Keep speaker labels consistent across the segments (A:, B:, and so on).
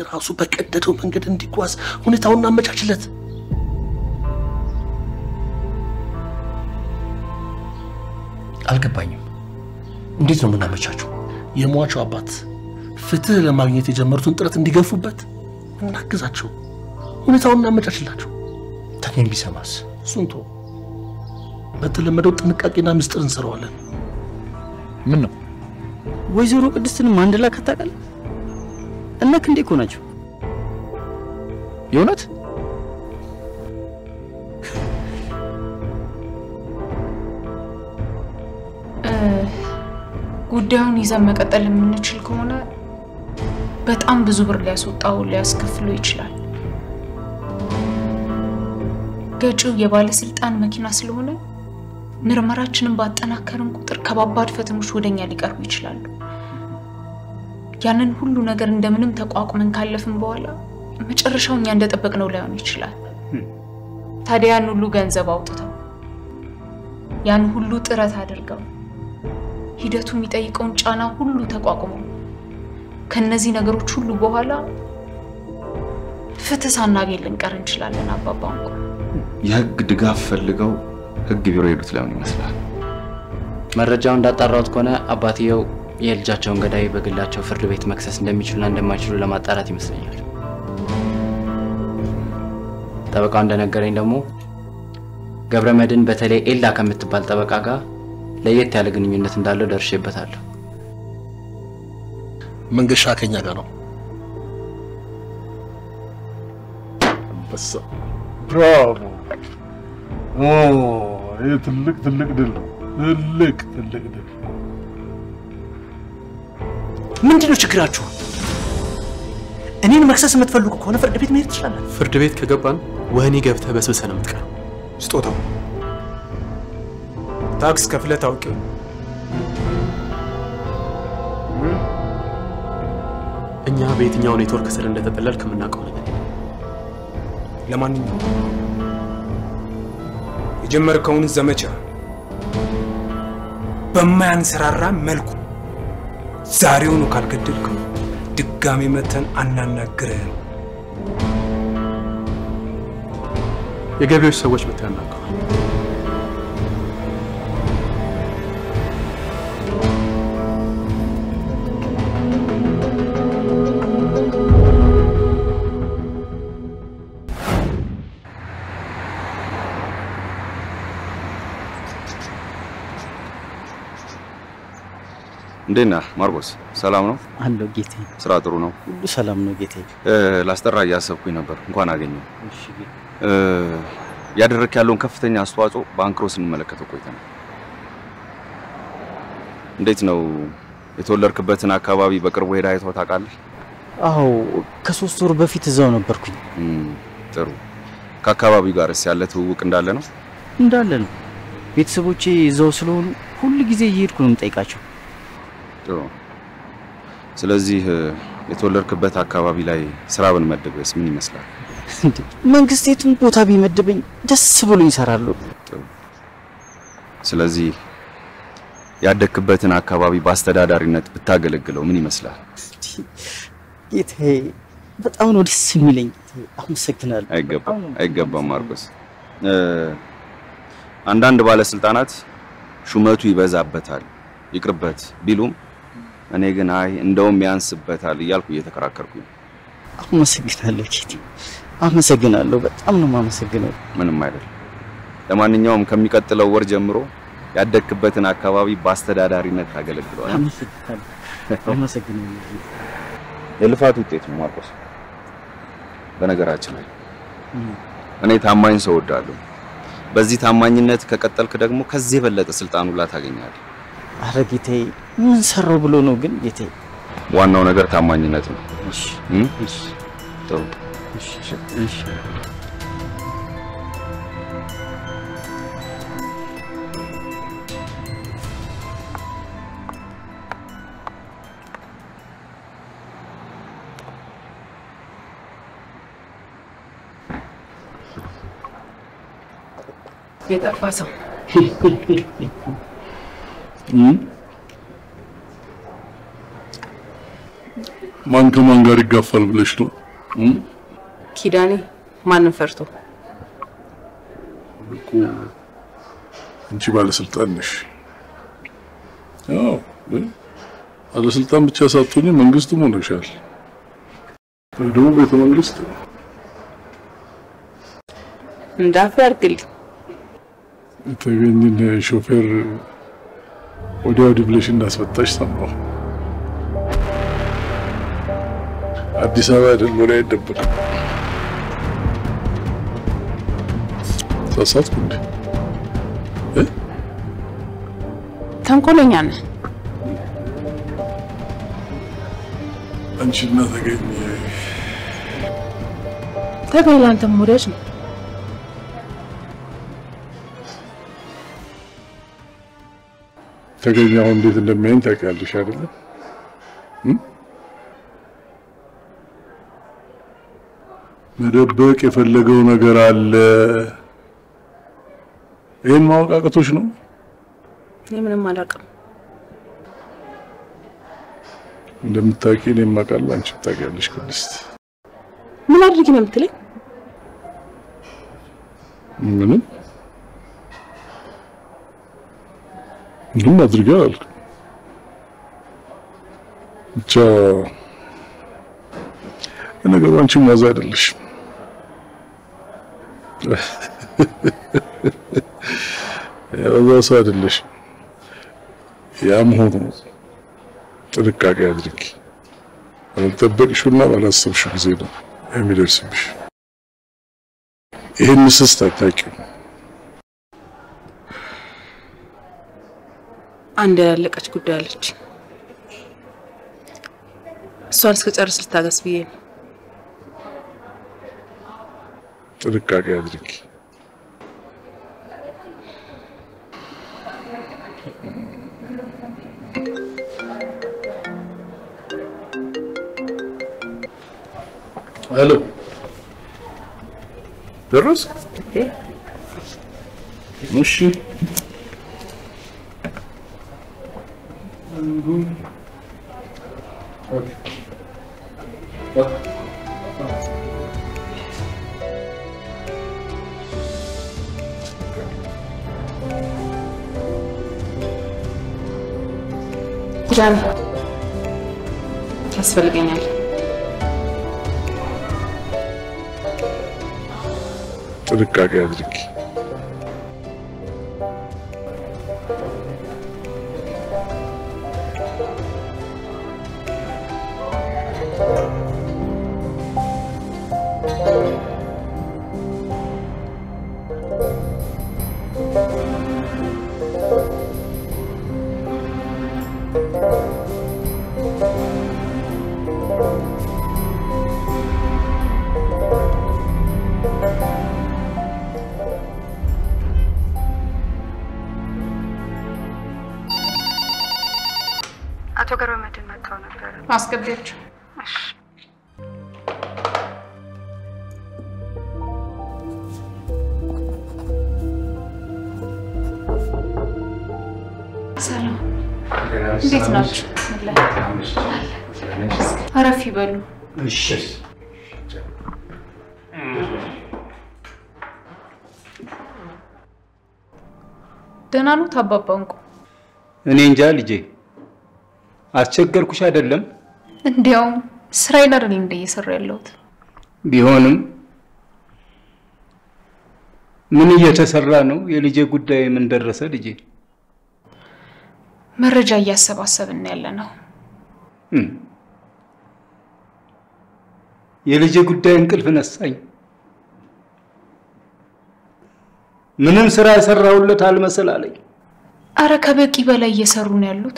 A: ራሱ በቀደደው መንገድ እንዲጓዝ ሁኔታውን እናመቻችለት።
B: አልገባኝም። እንዴት ነው የምናመቻቸው?
A: የሟቹ አባት ፍትህ ለማግኘት የጀመሩትን ጥረት እንዲገፉበት እናግዛቸው፣ ሁኔታውን እናመቻችላቸው።
B: ተገኝ ቢሰማስ?
A: እሱን ተወው። በተለመደው ጥንቃቄና ምስጢር እንሰራዋለን።
C: ምን ነው
D: ወይዘሮ ቅድስትንም አንድ ላይ ካታውቃል እነ ክንዴ እኮ ናቸው።
C: የእውነት
E: ጉዳዩን ይዘን መቀጠል የምንችል ከሆነ በጣም ብዙ ብር ሊያስወጣው ሊያስከፍለው ይችላል። ገጪው የባለስልጣን መኪና ስለሆነ ምርመራችንን ባጠናከርን ቁጥር ከባባድ ፈተኖች ወደኛ ሊቀርቡ ይችላሉ። ያንን ሁሉ ነገር እንደምንም ተቋቁመን ካለፍን በኋላ መጨረሻው እኛ እንደጠበቅነው ላይሆን ይችላል። ታዲያ ያን ሁሉ ገንዘብ አውጥተው ያን ሁሉ ጥረት አድርገው ሂደቱ የሚጠይቀውን ጫና ሁሉ ተቋቁመው ከነዚህ ነገሮች ሁሉ በኋላ ፍትህ ሳናገኝ ልንቀር እንችላለን። አባባ እንኳ
F: የህግ ድጋፍ ፈልገው ህግ ቢሮ ሄዱት ለምን ይመስላል?
G: መረጃው እንዳጣራሁት ከሆነ አባትየው የልጃቸውን ገዳይ በግላቸው ፍርድ ቤት መክሰስ እንደሚችሉና እንደማይችሉ ለማጣራት ይመስለኛል። ጠበቃው እንደነገረኝ ደግሞ ገብረ መድን በተለይ ኤላ ከምትባል ጠበቃ ጋር ለየት ያለ ግንኙነት እንዳለው ደርሼበታለሁ።
A: መንገሻ ከኛ ጋር ነው።
H: አንበሳ ብራቮ! ኦ ይህ ትልቅ ትልቅ ድል ነው። ትልቅ ትልቅ ድል።
B: ምንድን ነው ችግራችሁ? እኔን መክሰስ የምትፈልጉ ከሆነ ፍርድ ቤት መሄድ ትችላለን።
I: ፍርድ ቤት ከገባን ወህኒ ገብተህ በስብሰህ ነው የምትቀረው።
J: ስጦታው ታክስ ከፍለህ ታውቂው
I: እኛ በየትኛው ኔትወርክ ስር እንደተጠለልክ የምናውቀው ነገር የለም።
J: ለማንኛውም የጀመርከውን ዘመቻ በማያንሰራራ መልኩ ዛሬውኑ ካልገደልከው ድጋሜ መተን አናናግርህም።
I: የገቢዎች ሰዎች መተው ያናግረዋል።
F: እንዴት ነህ ማርቆስ? ሰላም ነው?
D: አለው ጌቴ።
F: ስራ ጥሩ ነው?
D: ሁሉ ሰላም ነው ጌቴ።
F: እ፣ ላስጠራ እያሰብኩኝ ነበር። እንኳን አገኘው።
D: እሺ ጌቴ።
F: ያደረክ ያለውን ከፍተኛ አስተዋጽኦ በአንክሮ ስንመለከተው ቆይተናል። እንዴት ነው የተወለድክበትን አካባቢ በቅርቡ ሄደህ አይተኸው ታውቃለህ?
D: አዎ ከሶስት ወር በፊት እዛው ነበርኩኝ።
F: እም፣ ጥሩ። ከአካባቢው ጋርስ ያለ ትውውቅ እንዳለ ነው?
D: እንዳለ ነው። ቤተሰቦቼ እዛው ስለሆኑ ሁል ጊዜ እየሄድኩ ነው የምጠይቃቸው።
F: ጥሩ። ስለዚህ እ፣ የተወለድክበት አካባቢ ላይ ስራ ብንመድብስ ምን ይመስላል?
D: እንዴ፣ መንግስት የቱን ቦታ ቢመድበኝ ደስ ብሎ ይሰራሉ።
F: ጥሩ። ስለዚህ ያደግክበትን አካባቢ በአስተዳዳሪነት ብታገለግለው ምን ይመስላል?
D: ጌታዬ በጣም ነው ደስ የሚለኝ። ጌታዬ አመሰግናለሁ።
F: አይገባም አይገባም ማርቆስ። እ፣ አንዳንድ ባለስልጣናት ሹመቱ ይበዛበታል ይቅርበት ቢሉም እኔ ግን አይ እንደውም ያንስበታል እያልኩ እየተከራከርኩኝ ነው።
D: አመሰግናለሁ ጌቴ፣ አመሰግናለሁ። በጣም ነው የማመሰግነው።
F: ምንም አይደል። ለማንኛውም ከሚቀጥለው ወር ጀምሮ ያደግክበትን አካባቢ በአስተዳዳሪነት ታገለግለዋል።
D: አመሰግናለሁ። አመሰግናለሁ ጌቴ።
F: የልፋት ውጤት ነው ማርቆስ። በነገራችን ላይ እኔ ታማኝ ሰው እወዳለሁ። በዚህ ታማኝነት ከቀጠልክ ደግሞ ከዚህ የበለጠ ስልጣን ሁላ ታገኛለህ።
D: አረ ጌታዬ ምን ሰራው ብሎ ነው ግን ጌታዬ?
F: ዋናው ነገር ታማኝነት ነው።
D: እሺ
F: እም?
D: እሺ
F: ጥሩ።
D: እሺ እሺ
E: የጠፋ ሰው
H: ማን ከማን ጋር ይጋፋል ብለሽ ነው? እም?
K: ኪዳኔ ማንን ፈርቶ?
H: እኮ አንቺ ባለስልጣን ነሽ። አዎ ግን ባለስልጣን ብቻ ሳትሆኝ መንግስትም ሆነሻል። ደግሞ ቤተ መንግስት
K: እንዳፍ ያርግልኝ።
H: የተገኘን ሾፌር ወዲያ ወዲህ ብለሽ እንዳስፈታሽ ሰማሁ። አዲስ አበባ አይደል ወሬ አይደበቅም። ሳሳትኩ እንዴ? እ?
K: ተንኮለኛ ነህ።
H: አንቺና ተገኘ
K: ተገኝ ለአንተም ወዳጅ ነው።
H: ተገኘ አሁን እንዴት እንደሚያይኝ ታውቂያለሽ አይደለ? እም? መደበቅ የፈለገው ነገር አለ። ይህን ማወቅ አቅቶሽ ነው?
K: እኔ ምንም አላውቅም።
H: እንደምታውቂ እኔም አውቃለሁ፣ አንቺም ታውቂያለሽ ቅድስት።
K: ምን አድርጊ ነው የምትለኝ?
H: ምንም ምንም አድርጌ አላልኩም። ብቻ ለነገሩ አንቺም ዋዛ አይደለሽም። ያው ሰው አይደለሽም። ያም ሆኖ ጥንቃቄ አድርጊ። ባልጠበቅሽውና ባላሰብሽው ጊዜ ነው የሚደርስብሽ። ይህን ስስት አታውቂውም።
K: አንድ ያላለቀች ጉዳይ አለች። እሷን እስከጨርስ ልታገስ ብዬ ነው።
H: ጥንቃቄ አድርጊ። ሄሎ፣ ደረስክ? እሺ።
K: ኪዳኔ ያስፈልገኛል።
H: ጥንቃቄ አድርጊ።
L: አቶ ገብረ መድህን መጥተው ነበር።
E: አስገቢያቸው። ሰላም፣ እንዴት ናችሁ? አረፍ ይበሉ። ደህና ኖት አባባ እንቁ?
M: እኔ እንጃ ልጄ፣ አስቸገርኩሽ አይደለም?
E: እንዲያውም ስራዬን አይደል እንደ እየሰራ ያለሁት።
M: ቢሆንም ምን እየተሰራ ነው? የልጄ ጉዳይ ምን ደረሰ ልጄ?
E: መረጃ እያሰባሰብን ያለ ነው።
M: እም፣ የልጄ ጉዳይ እንቅልፍ ነሳኝ። ምንም ስራ የሰራሁለት አልመሰል አለኝ።
E: አረ ከበቂ በላይ እየሰሩ ነው ያሉት።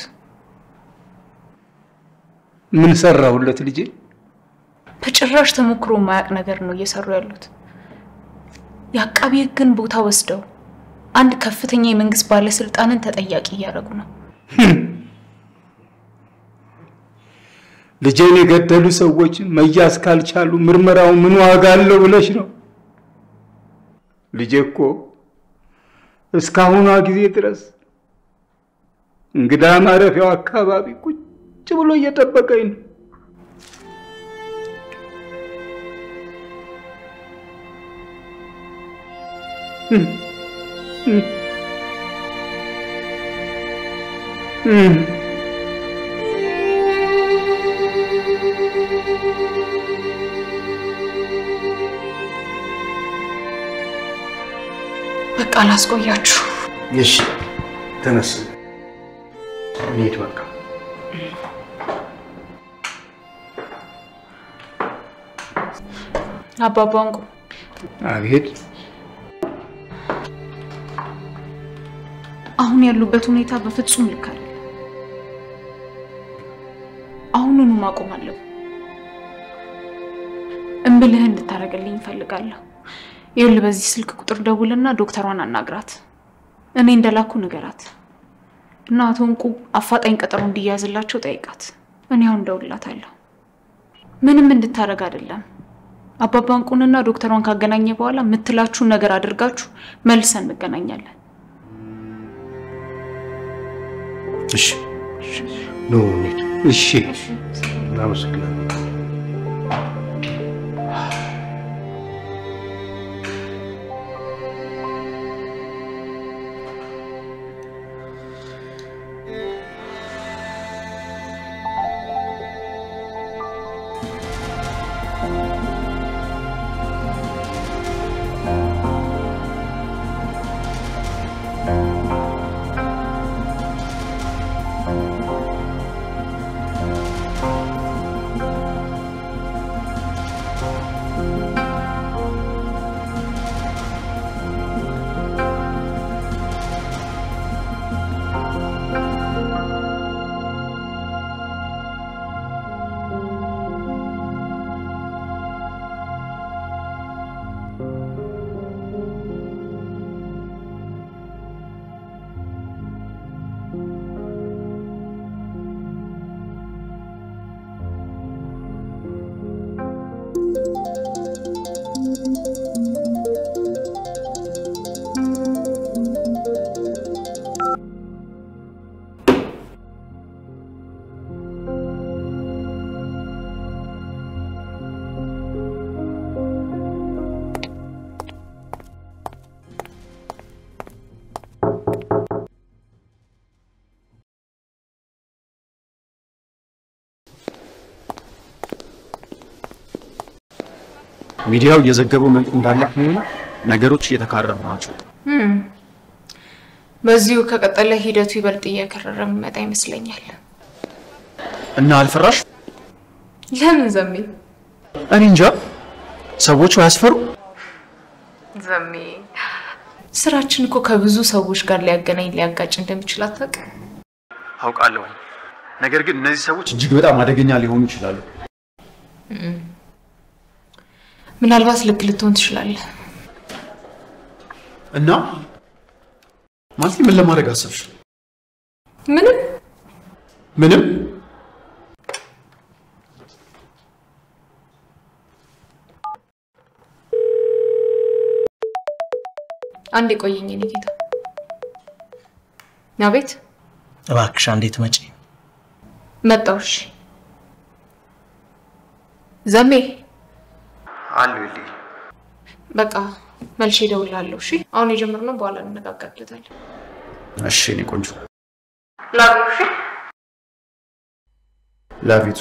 M: ምን ሰራሁለት ልጄ?
E: በጭራሽ ተሞክሮ የማያውቅ ነገር ነው እየሰሩ ያሉት። የአቃቢ ሕግን ቦታ ወስደው አንድ ከፍተኛ የመንግስት ባለስልጣንን ተጠያቂ እያደረጉ ነው።
M: ልጄን የገደሉ ሰዎች መያዝ ካልቻሉ ምርመራው ምን ዋጋ አለው ብለሽ ነው? ልጄ እኮ እስካሁኗ ጊዜ ድረስ እንግዳ ማረፊያው አካባቢ ቁጭ ብሎ እየጠበቀኝ ነው።
E: በቃ ላስቆያችሁ።
B: እሺ ተነስ፣ እንሂድ በቃ።
E: አባባ እንቁ
M: አቤት።
E: አሁን ያሉበት ሁኔታ በፍጹም ልክ አይደለም። አሁኑኑ ማቆም አለብን። እምብልህ እንድታደርግልኝ እፈልጋለሁ። ይኸውልህ በዚህ ስልክ ቁጥር ደውልና ዶክተሯን አናግራት። እኔ እንደላኩ ንገራት እና አቶ እንቁ አፋጣኝ ቀጠሮ እንዲያዝላቸው ጠይቃት። እኔ አሁን እደውልላታለሁ። ምንም እንድታደርግ አይደለም። አባባ እንቁንና ዶክተሯን ካገናኘ በኋላ የምትላችሁን ነገር አድርጋችሁ መልሰን እንገናኛለን።
B: እሺ ኑ እንሂድ።
M: እሺ
B: እናመሰግናለን።
I: ሚዲያው እየዘገበው እንዳለ ከሆነ ነገሮች እየተካረሩ ናቸው።
E: በዚሁ ከቀጠለ ሂደቱ ይበልጥ እየከረረ የሚመጣ ይመስለኛል።
I: እና አልፈራሽ?
E: ለምን ዘሜ?
I: እኔ እንጃ። ሰዎቹ አያስፈሩ?
E: ዘሜ ስራችን እኮ ከብዙ ሰዎች ጋር ሊያገናኝ ሊያጋጭ እንደሚችል አታውቅም?
I: አውቃለሁ። ነገር ግን እነዚህ ሰዎች እጅግ በጣም አደገኛ ሊሆኑ ይችላሉ።
E: ምናልባት ልክ ልትሆን ትችላለህ።
I: እና ማለት ምን ለማድረግ አሰብሽ?
E: ምንም
I: ምንም
E: አንድ የቆየኝ የኔ ጌታ። አቤት
B: እባክሽ አንዴ ትመጪ።
E: መጣሁ። እሺ ዘሜ
I: አሉ ይልኝ
E: በቃ መልሼ እደውልልሃለሁ። እሺ አሁን የጀመርነው በኋላ እንነጋገርበታለን።
I: እሺ እኔ ቆንጆ
E: ላሉ እሺ
I: ላቪቱ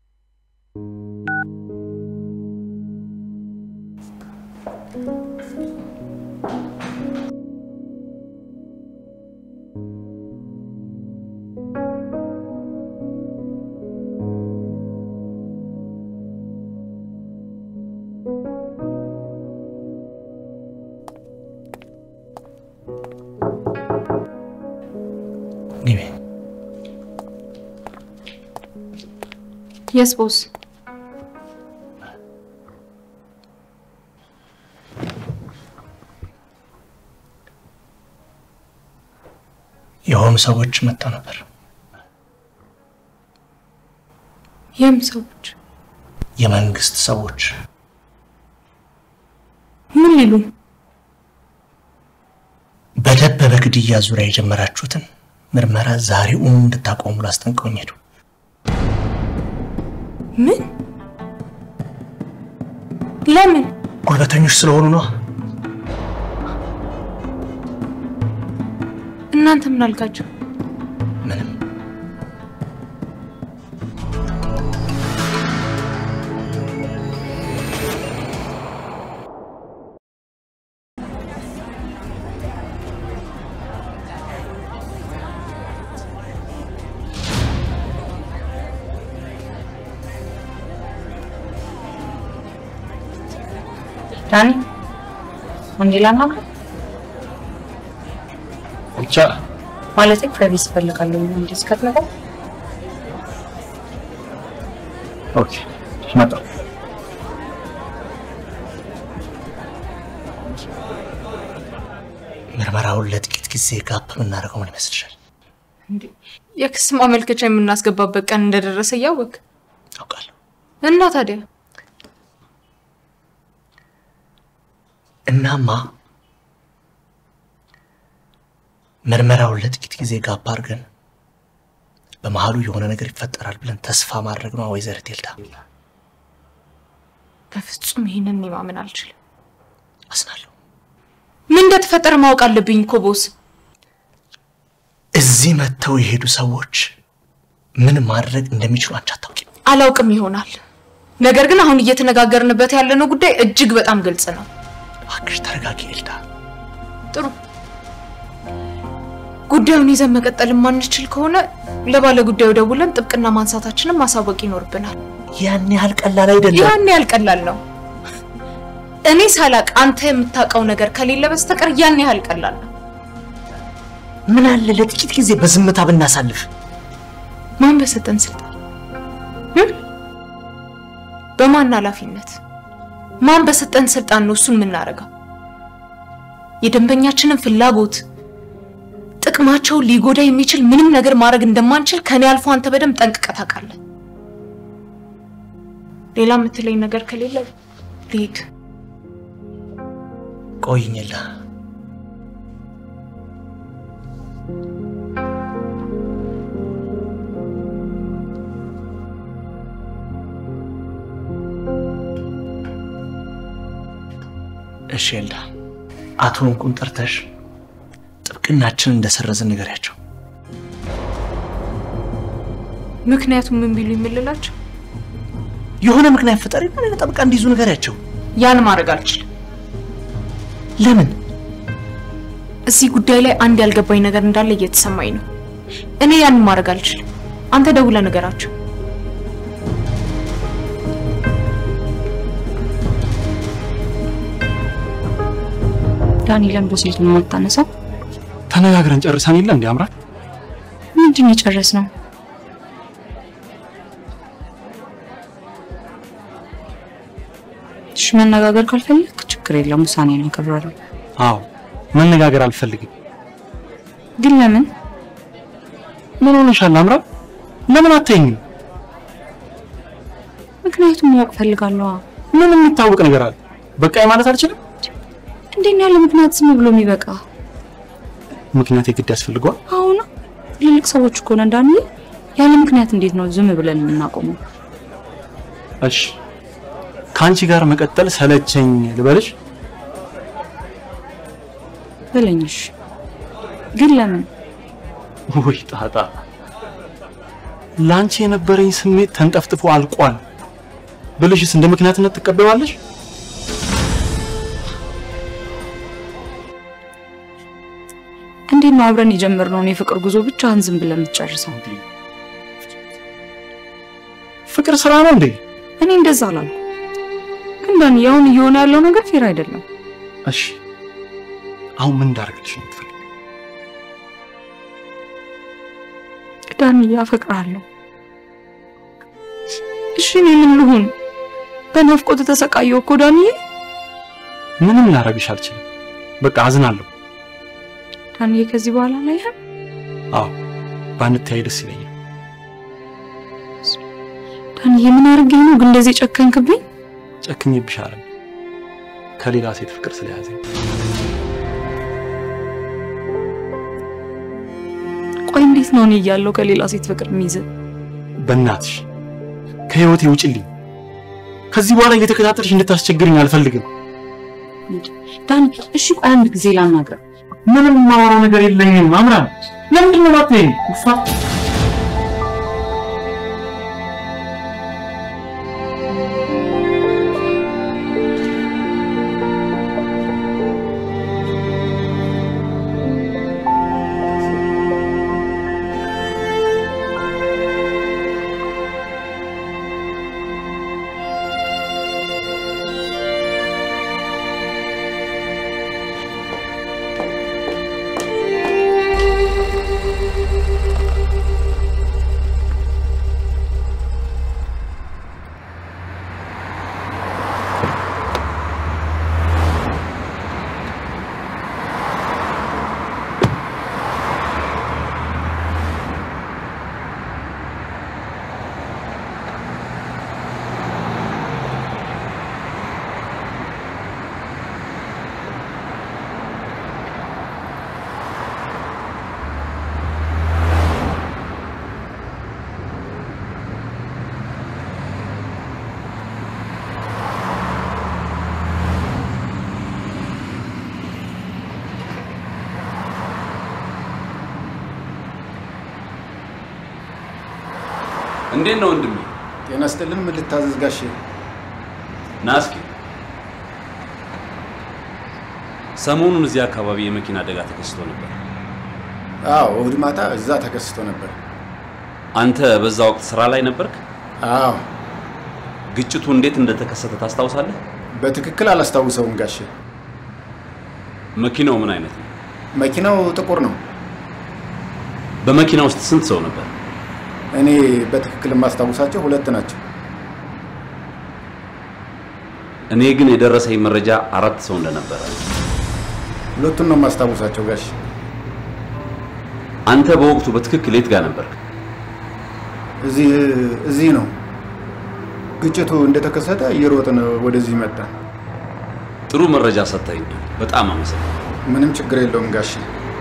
B: ግቢ።
E: የስ ቦስ
B: የሆኑ ሰዎች መጥተው ነበር።
E: የም ሰዎች
B: የመንግስት ሰዎች
E: ምን ሊሉ
B: በደበበ ግድያ ዙሪያ የጀመራችሁትን ምርመራ ዛሬውኑ እንድታቆሙ ላስጠንቀውኝ ሄዱ።
E: ምን? ለምን?
B: ጉልበተኞች ስለሆኑ ነው።
E: እናንተ ምን አልካቸው?
B: ምንም
E: ዳኒ አንዴ ላናግር
I: ብቻ
E: ማለት ፕራይቬሲ እፈልጋለሁ። እንዴ እስከትመጣ
I: ኦኬ መጣሁ።
B: ምርመራውን ለጥቂት ጊዜ ጋፕ የምናደርገው ምን ይመስልሻል?
E: የክስ ማመልከቻ የምናስገባበት ቀን እንደደረሰ እያወቅ
B: አውቃለሁ።
E: እና ታዲያ
B: እናማ ምርመራውን ለጥቂት ጊዜ ጋፕ አድርገን በመሀሉ የሆነ ነገር ይፈጠራል ብለን ተስፋ ማድረግ ነው ወይዘሪት ኤልዳ።
E: በፍጹም ይህንን እኔ ማመን አልችልም።
B: አስናለሁ።
E: ምን እንደተፈጠረ ማወቅ አለብኝ እኮ ቦስ።
B: እዚህ መጥተው የሄዱ ሰዎች ምን ማድረግ እንደሚችሉ አንቺ አታውቂም።
E: አላውቅም ይሆናል። ነገር ግን አሁን እየተነጋገርንበት ያለነው ጉዳይ እጅግ በጣም ግልጽ ነው።
B: እባክሽ ተረጋጊ ኤልዳ።
E: ጥሩ ጉዳዩን ይዘን መቀጠል የማንችል ከሆነ ለባለ ጉዳዩ ደውለን ጥብቅና ማንሳታችንን ማሳወቅ ይኖርብናል።
B: ያን ያህል ቀላል አይደለም።
E: ያን ያህል ቀላል ነው። እኔ ሳላቅ አንተ የምታውቀው ነገር ከሌለ በስተቀር ያን ያህል ቀላል ነው።
B: ምን አለ ለጥቂት ጊዜ በዝምታ ብናሳልፍ?
E: ማን በሰጠን ስልጣን እ? በማን ኃላፊነት ማን በሰጠን ስልጣን ነው እሱን የምናደርገው? የደንበኛችንን ፍላጎት ጥቅማቸውን ሊጎዳ የሚችል ምንም ነገር ማድረግ እንደማንችል ከኔ አልፎ አንተ በደንብ ጠንቅቀህ ታውቃለህ። ሌላ የምትለኝ ነገር ከሌለ ልሂድ።
B: ቆይኝ ኤልዳ። እሺ ኤልዳ፣ አቶ እንቁን ጠርተሽ ጥብቅናችንን እንደሰረዝን ንገሪያቸው።
E: ምክንያቱም ምን ቢሉ የምልላቸው
B: የሆነ ምክንያት ፍጠሪ እና ሌላ ጠበቃ እንዲይዙ ንገሪያቸው።
E: ያን ማድረግ አልችልም።
B: ለምን?
E: እዚህ ጉዳይ ላይ አንድ ያልገባኝ ነገር እንዳለ እየተሰማኝ ነው። እኔ ያንን ማድረግ አልችልም። አንተ ደውለህ ንገራቸው።
N: ዳኒ ለምዶ ስልኩን የማታነሳው?
I: ተነጋግረን ጨርሰን የለ እንዲ አምራት
N: ምንድን ነው የጨረስነው? እሺ መነጋገር ካልፈለግ ችግር የለም፣ ውሳኔን አከብራለሁ።
I: አዎ መነጋገር አልፈልግም።
N: ግን ለምን?
I: ምን ሆነሻል አምራት? ለምን አታይኝም?
N: ምክንያቱም ማወቅ ፈልጋለሁ።
I: ምን የሚታወቅ ነገር አለ? በቃ ማለት አልችልም።
N: እንዴት ነው ያለ ምክንያት ዝም ብሎ የሚበቃ?
I: ምክንያት የግድ ያስፈልገዋል።
N: አሁን ትልልቅ ሰዎች እኮ ነን ዳኒ። ያለ ምክንያት እንዴት ነው ዝም ብለን የምናቆመው?
I: እሺ ከአንቺ ጋር መቀጠል ሰለቸኝ ልበልሽ?
N: በለኝሽ። ግን ለምን?
I: ውይ ጣጣ፣ ለአንቺ የነበረኝ ስሜት ተንጠፍጥፎ አልቋል ብልሽስ እንደ ምክንያትነት ትቀበዋለሽ?
N: እንዴት ነው አብረን የጀመርነውን የፍቅር ጉዞ ብቻህን ዝም ብለን የምትጨርሰው?
I: ፍቅር ስራ ነው እንዴ?
N: እኔ እንደዛ አላልኩም። ግን ዳኒ አሁን እየሆነ ያለው ነገር ፌር አይደለም።
I: እሺ አሁን ምን እንዳደርግልሽ ነው የምትፈልጊው?
N: ዳኒ አፈቅርሃለሁ። እሺ እኔ ምን ልሁን? በናፍቆት ተሰቃየሁ እኮ ዳኒዬ።
I: ምንም ላደርግሽ አልችልም። በቃ አዝናለሁ።
N: ዳኒዬ ከዚህ በኋላ አላየህም?
I: አዎ ባንተያይ ደስ ይለኛል።
N: ዳኒዬ ምን አድርጌ ነው ግን እንደዚህ ጨከንክብኝ?
I: ጨክኜብሽ አይደል ከሌላ ሴት ፍቅር ስለያዘኝ።
N: ቆይ እንዴት ነው እኔ እያለሁ ከሌላ ሴት ፍቅር የሚይዝ?
I: በእናትሽ ከህይወቴ ውጭልኝ። ከዚህ በኋላ እየተከታተልሽ እንድታስቸግርኝ አልፈልግም።
N: ዳኒ እሺ ቆይ አንድ ጊዜ ላናግረው።
O: ምንም የማወራው ነገር የለኝም። አምራን ለምንድን ነው ማትሄጂው? ውፋ
P: እንዴት ነው ወንድሜ?
I: ጤና ይስጥልን። ምን ልታዘዝ ጋሼ?
P: ና እስኪ። ሰሞኑን እዚህ አካባቢ የመኪና አደጋ ተከስቶ ነበር።
I: አዎ፣ እሑድ ማታ እዛ ተከስቶ ነበር።
P: አንተ በዛ ወቅት ስራ ላይ ነበርክ?
I: አዎ።
P: ግጭቱ እንዴት እንደተከሰተ ታስታውሳለህ?
I: በትክክል አላስታውሰውም ጋሼ።
P: መኪናው ምን አይነት ነው?
I: መኪናው ጥቁር ነው።
P: በመኪና ውስጥ ስንት ሰው ነበር?
I: እኔ በትክክል የማስታውሳቸው ሁለት ናቸው።
P: እኔ ግን የደረሰኝ መረጃ አራት ሰው እንደነበረ።
I: ሁለቱን ነው የማስታውሳቸው ጋሼ።
P: አንተ በወቅቱ በትክክል የት ጋር ነበርክ?
I: እዚህ እዚህ ነው ግጭቱ እንደተከሰተ እየሮጥን ወደዚህ መጣ።
P: ጥሩ መረጃ ሰጥተኸኛል። በጣም አመሰግናለሁ።
I: ምንም ችግር የለውም ጋሼ።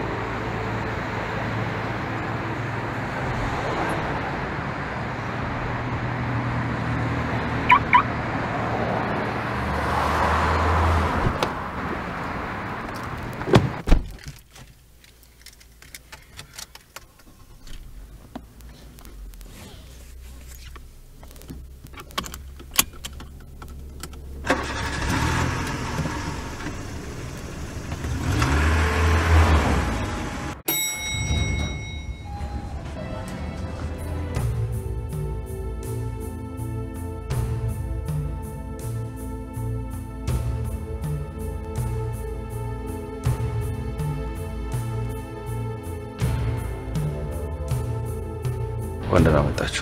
F: እንኳን ደህና መጣችሁ።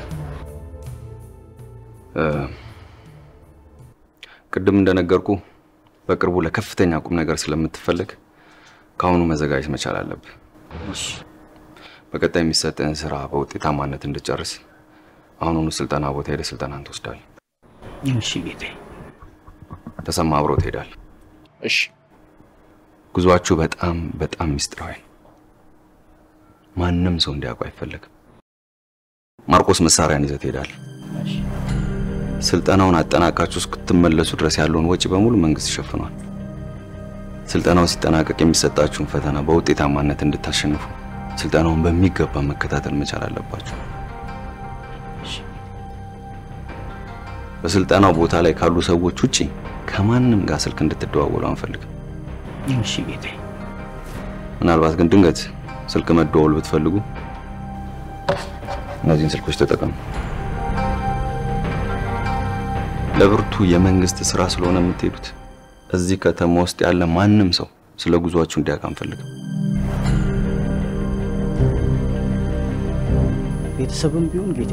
F: ቅድም እንደነገርኩ በቅርቡ ለከፍተኛ ቁም ነገር ስለምትፈልግ ከአሁኑ መዘጋጀት መቻል አለብህ። በቀጣይ የሚሰጥህን ስራ በውጤታማነት እንድጨርስ አሁኑኑ ስልጠና ቦታ ሄደህ ስልጠናን ትወስዳለህ።
B: እሺ ጌቴ።
F: ተሰማ አብሮ ትሄዳል።
B: እሺ።
F: ጉዟችሁ በጣም በጣም ሚስጥራዊ ነው። ማንም ሰው እንዲያውቁ አይፈለግም። ማርቆስ መሳሪያን ይዘህ ትሄዳለህ። ስልጠናውን አጠናቃችሁ እስክትመለሱ ድረስ ያለውን ወጪ በሙሉ መንግስት ይሸፍኗል። ስልጠናው ሲጠናቀቅ የሚሰጣችሁን ፈተና በውጤታማነት እንድታሸንፉ ስልጠናውን በሚገባ መከታተል መቻል አለባችሁ። በስልጠናው ቦታ ላይ ካሉ ሰዎች ውጪ ከማንም ጋር ስልክ እንድትደዋወሉ አንፈልግም።
B: እሺ ጌቴ።
F: ምናልባት ግን ድንገት ስልክ መደዋወል ብትፈልጉ እነዚህን ስልኮች ተጠቀሙ። ለብርቱ የመንግስት ስራ ስለሆነ የምትሄዱት እዚህ ከተማ ውስጥ ያለ ማንም ሰው ስለ ጉዟችሁ እንዲያውቅ አንፈልግም።
B: ቤተሰብም ቢሆን ጌቴ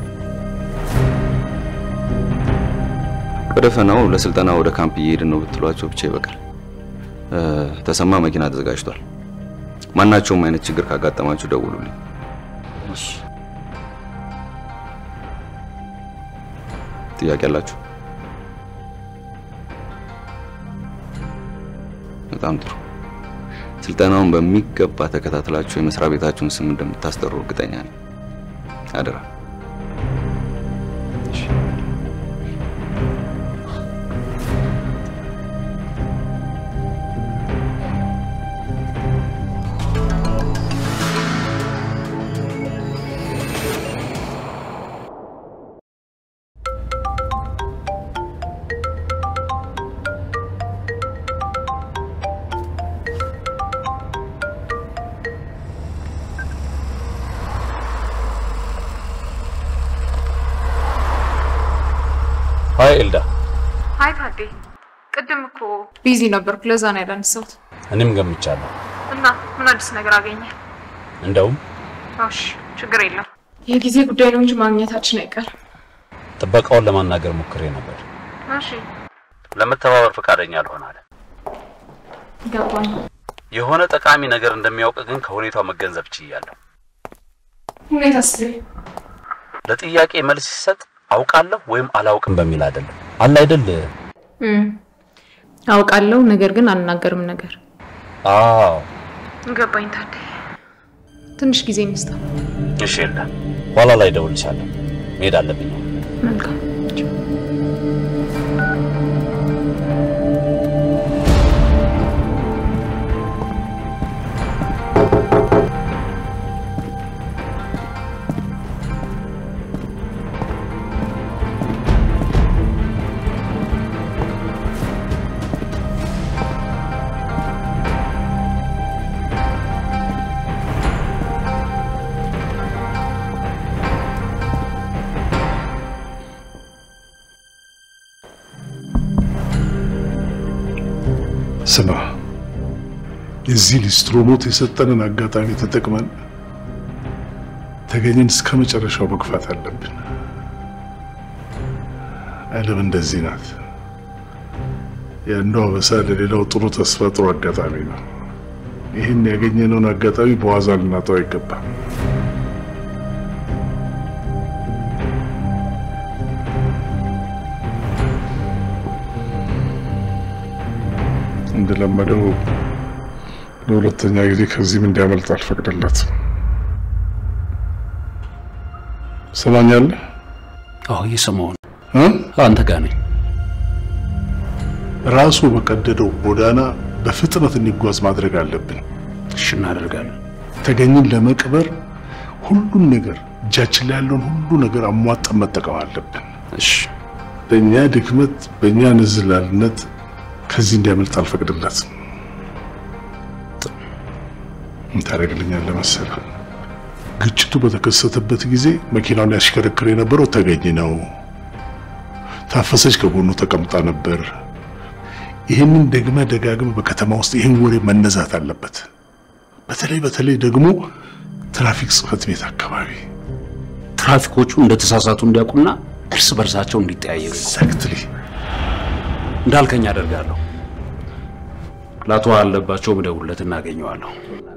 F: በደፈናው ለስልጠና ወደ ካምፕ እየሄድን ነው ብትሏቸው ብቻ ይበቃል። ተሰማ መኪና ተዘጋጅቷል። ማናቸውም አይነት ችግር ካጋጠማችሁ ደውሉልኝ። ጥያቄ አላችሁ? በጣም ጥሩ። ስልጠናውን በሚገባ ተከታትላችሁ የመስሪያ ቤታችሁን ስም እንደምታስጠሩ እርግጠኛ ነኝ። አደራ።
P: አይ ኤልዳ፣
E: አይ ታዴ፣ ቅድም እኮ ቢዚ ነበርኩ፣ ለዛ ነው ያላነሳሁት።
P: እኔም ገምቻለሁ።
E: እና ምን አዲስ ነገር አገኘ?
P: እንደውም
E: እሺ፣ ችግር የለም የጊዜ ጉዳይ ነው እንጂ ማግኘታችን አይቀርም።
P: ጥበቃውን ለማናገር ሞክሬ ነበር።
E: እሺ፣
P: ለመተባበር ፈቃደኛ አልሆን አለ።
E: ገባኝ።
P: የሆነ ጠቃሚ ነገር እንደሚያውቅ ግን ከሁኔታው መገንዘብ ችያለሁ።
E: ሁኔታ ስ
P: ለጥያቄ መልስ ሲሰጥ አውቃለሁ ወይም አላውቅም በሚል አይደለም አለ አይደል?
E: አውቃለሁ፣ ነገር ግን አልናገርም ነገር
P: አዎ
E: ገባኝ። ታዴ ትንሽ ጊዜ እንስጠው።
P: እሺ ኤልዳ፣ ኋላ ላይ እደውልልሻለሁ። መሄድ አለብኝ።
E: መልካም
H: ስማ፣ የዚህ ሊስትሮ ሞት የሰጠንን አጋጣሚ ተጠቅመን ተገኘን እስከ መጨረሻው መግፋት አለብን። ዓለም እንደዚህ ናት። የአንዱ አበሳ ለሌላው ጥሩ ተስፋ፣ ጥሩ አጋጣሚ ነው። ይህን ያገኘነውን አጋጣሚ በዋዛ ልናጠው አይገባም። እንደለመደው ለሁለተኛ ጊዜ ከዚህም እንዲያመልጥ አልፈቅድለትም። ሰማኛለህ?
P: አዎ እየሰማሁ ነው።
H: እ?
P: አንተ ጋር ነኝ።
H: ራሱ በቀደደው ጎዳና በፍጥነት እንዲጓዝ ማድረግ አለብን።
P: እሺ፣ እናደርጋለን።
H: ተገኝን ለመቅበር ሁሉን ነገር እጃችን ላይ ያለውን ሁሉ ነገር አሟጠን መጠቀም አለብን።
P: እሺ፣
H: በእኛ ድክመት፣ በእኛ ንዝላልነት ከዚህ እንዲያመልጥ አልፈቅድለትም። ምን ታደርግልኛለህ መሰለህ? ግጭቱ በተከሰተበት ጊዜ መኪናውን ያሽከረክር የነበረው ተገኝ ነው። ታፈሰች ከጎኑ ተቀምጣ ነበር። ይህንን ደግመ ደጋግመ በከተማ ውስጥ ይህን ወሬ መነዛት አለበት። በተለይ በተለይ ደግሞ ትራፊክ ጽሕፈት ቤት አካባቢ
P: ትራፊኮቹ እንደተሳሳቱ እንዲያውቁና እርስ በርሳቸው እንዲጠያየቁ
H: ኤግዛክትሊ
P: እንዳልከኝ አደርጋለሁ። ለአቶ አለባቸው ብደውልለት እናገኘዋለሁ።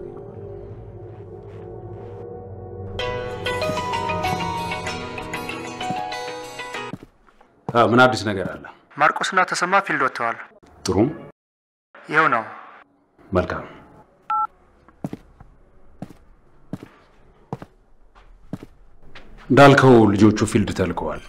P: አ፣ ምን አዲስ ነገር አለ?
I: ማርቆስና ተሰማ ፊልድ ወጥተዋል።
P: ጥሩ፣
I: ይኸው ነው።
P: መልካም። እንዳልከው ልጆቹ ፊልድ ተልከዋል።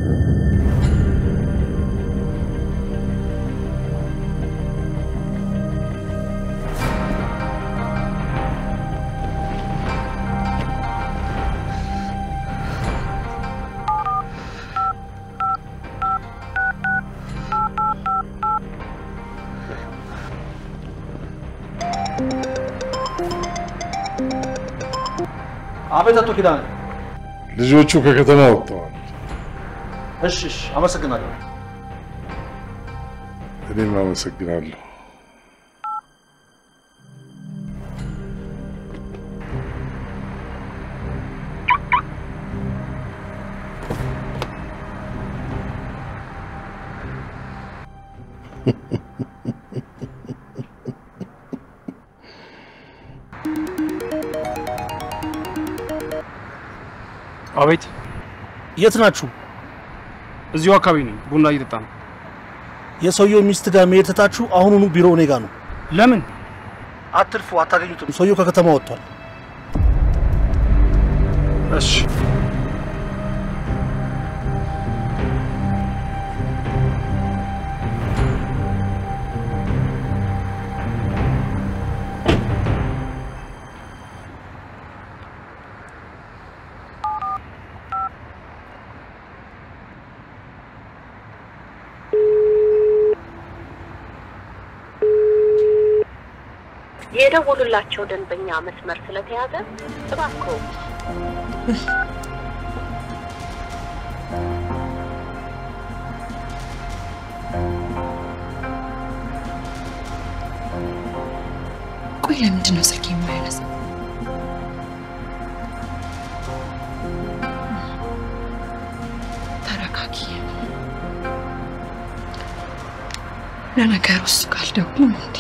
A: አቤት አቶ ኪዳነ።
H: ልጆቹ ከከተማ ወጥተዋል።
A: እሺ፣ እሺ፣ አመሰግናለሁ።
H: እኔም አመሰግናለሁ።
Q: አቤት፣
A: የት ናችሁ?
Q: እዚሁ አካባቢ ነኝ። ቡና እየጠጣ ነው።
A: የሰውየው ሚስት ጋር መሄድ ትታችሁ አሁኑኑ ቢሮ እኔ ጋር ነው።
Q: ለምን?
A: አትልፉ፣ አታገኙትም። ሰውየው ከከተማ ወጥቷል።
Q: እሺ።
R: የደወሉላቸው ደንበኛ መስመር ስለተያዘ እባክዎ
E: ቆይ ለምንድን ነው ስልክ የማያነሳ? ተረጋጊ። ለነገሩ እሱ ካልደውልም እንዴ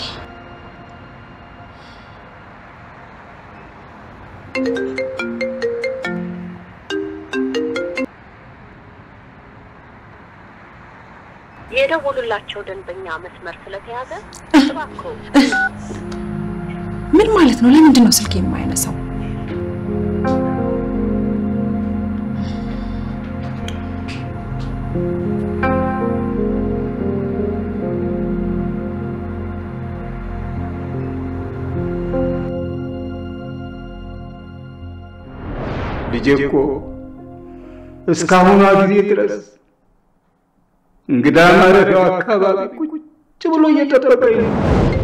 R: የደወሉላቸው ደንበኛ መስመር ስለተያዘ እባክዎ
E: ምን ማለት ነው? ለምንድን ነው ስልክ የማያነሳው?
M: ልጄ እኮ እስካሁኗ ጊዜ ድረስ እንግዳ ማረፊያው አካባቢ ቁጭ ብሎ እየጠበቀኝ ነው።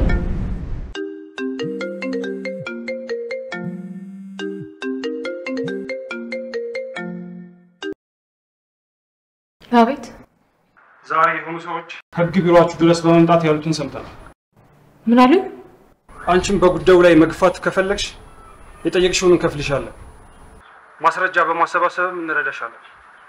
E: አቤት።
Q: ዛሬ የሆኑ ሰዎች ህግ ቢሮአችሁ ድረስ በመምጣት ያሉትን ሰምተናል።
E: ምን አሉ?
Q: አንቺም በጉዳዩ ላይ መግፋት ከፈለግሽ የጠየቅሽውን እንከፍልሻለን። ማስረጃ በማሰባሰብም እንረዳሻለን።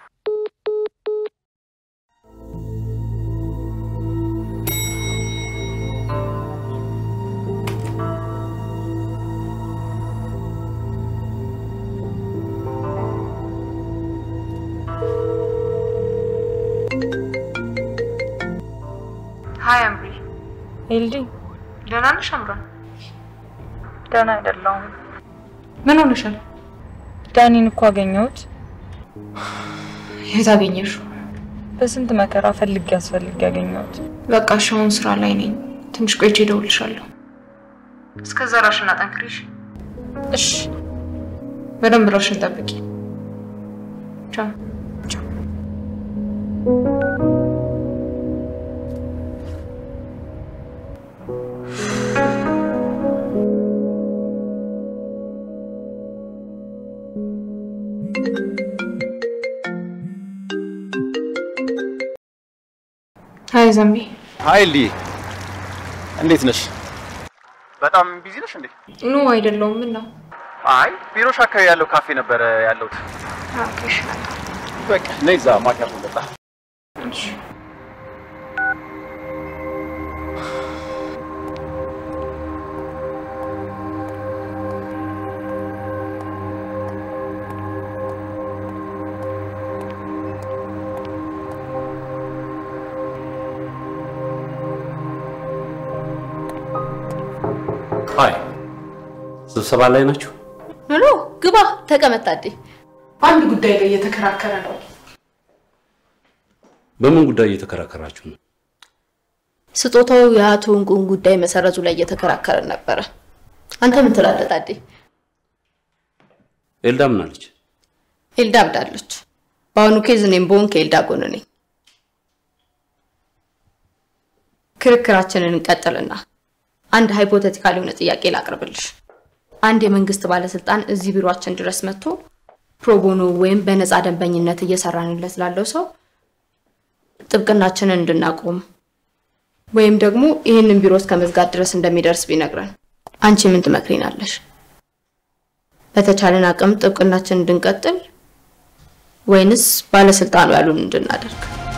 L: ሀይ አምሪ፣
N: ኤልዲ
L: ደህና ነሽ አምራን?
N: ደህና አይደለሁም።
E: ምን ሆነሻል?
N: ዳኒን እኮ አገኘሁት።
E: የት አገኘሽው?
N: በስንት መከራ ፈልጌ አስፈልጌ ያገኘሁት።
E: በቃ እሺ፣ አሁን ስራ ላይ ነኝ። ትንሽ ቆይቼ እደውልልሻለሁ።
L: እስከዛ ራሽን አጠንክሪሽ።
E: እሺ፣ በደንብ ራሽን ጠብቂ። ቻው። ሀይ ዘንቢ።
I: ሀይ ሊ፣ እንዴት ነሽ? በጣም ቢዚ ነሽ እንዴ?
E: ኖ አይደለሁም። ምን ነው?
I: አይ ቢሮሽ አካባቢ ያለው ካፌ ነበረ ያለሁት።
E: ኦኬ፣ እሺ።
I: በቃ ነይ እዛ ማኪያቶ እንጠጣ።
E: እሺ።
P: ሀይ ስብሰባ ላይ ናችሁ?
K: ኖ ግባ፣ ተቀመጥ ታዴ።
E: አንድ ጉዳይ ላይ እየተከራከረ ነው።
P: በምን ጉዳይ እየተከራከራችሁ ነው?
K: ስጦታው የአቶ እንቁን ጉዳይ መሰረዙ ላይ እየተከራከረን ነበረ። አንተ ምን ትላለህ ታዴ?
P: ኤልዳ ምን አለች?
K: ኤልዳ አብዳለች። በአሁኑ ኬዝ እኔም በሆን ከኤልዳ ጎን ነኝ። ክርክራችንን እንቀጥልና አንድ ሃይፖቴቲካል የሆነ ጥያቄ ላቅርብልሽ። አንድ የመንግስት ባለስልጣን እዚህ ቢሮአችን ድረስ መጥቶ ፕሮቦኖ ወይም በነፃ ደንበኝነት እየሰራንለት ላለው ሰው ጥብቅናችንን እንድናቆም ወይም ደግሞ ይህንን ቢሮ እስከ መዝጋት ድረስ እንደሚደርስ ቢነግረን አንቺ ምን ትመክሪናለሽ? በተቻለን አቅም ጥብቅናችን እንድንቀጥል ወይንስ ባለስልጣኑ ያሉን እንድናደርግ?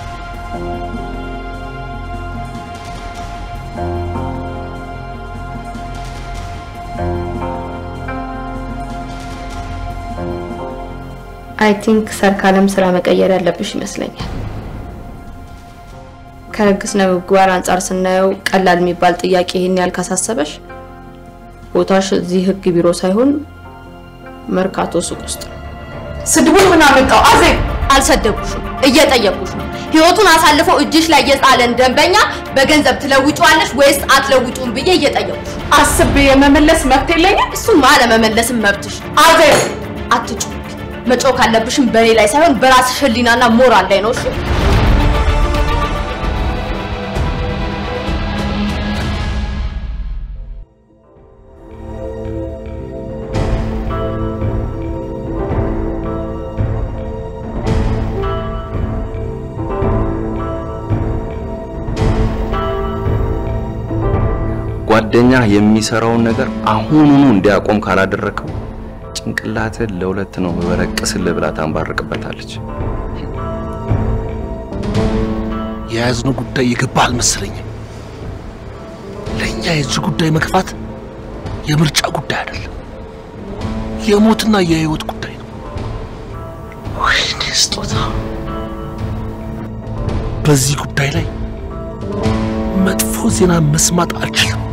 K: አይ ቲንክ ሰርካለም ስራ መቀየር ያለብሽ ይመስለኛል። ከህግ ስነ ምግባር አንጻር ስናየው ቀላል የሚባል ጥያቄ ይህን ያህል ካሳሰበሽ ቦታሽ እዚህ ህግ ቢሮ ሳይሆን መርካቶ ሱቅ ውስጥ ነው።
E: ስድቡን ምን አመጣው? አዜብ
K: አልሰደቡሽም፣ እየጠየቁሽ ነው። ህይወቱን አሳልፈው እጅሽ ላይ የጣለን ደንበኛ በገንዘብ ትለውጪዋለሽ ወይስ አትለውጪውም ብዬ እየጠየቁሽ ነው።
E: አስቤ የመመለስ መብት የለኝም።
K: እሱማ አለመመለስም መብትሽ ነው።
E: አዜብ
K: አትጩ። መጮህ ካለብሽም በእኔ ላይ ሳይሆን በራስሽ ህሊናና ሞራል ላይ ነው። እሺ
F: ጓዴ ጓደኛ የሚሰራውን ነገር አሁኑኑ እንዲያቆም ካላደረከው ጭንቅላትህ ለሁለት ነው በበረቅስልህ ብላ ታንባርቅበታለች።
A: የያዝነው ጉዳይ የገባ አልመሰለኝም። ለእኛ የዚህ ጉዳይ መግፋት የምርጫ ጉዳይ አይደለም፣ የሞትና የህይወት ጉዳይ ነው። ወይኔ ስጦታ! በዚህ ጉዳይ ላይ መጥፎ ዜና መስማት አልችልም።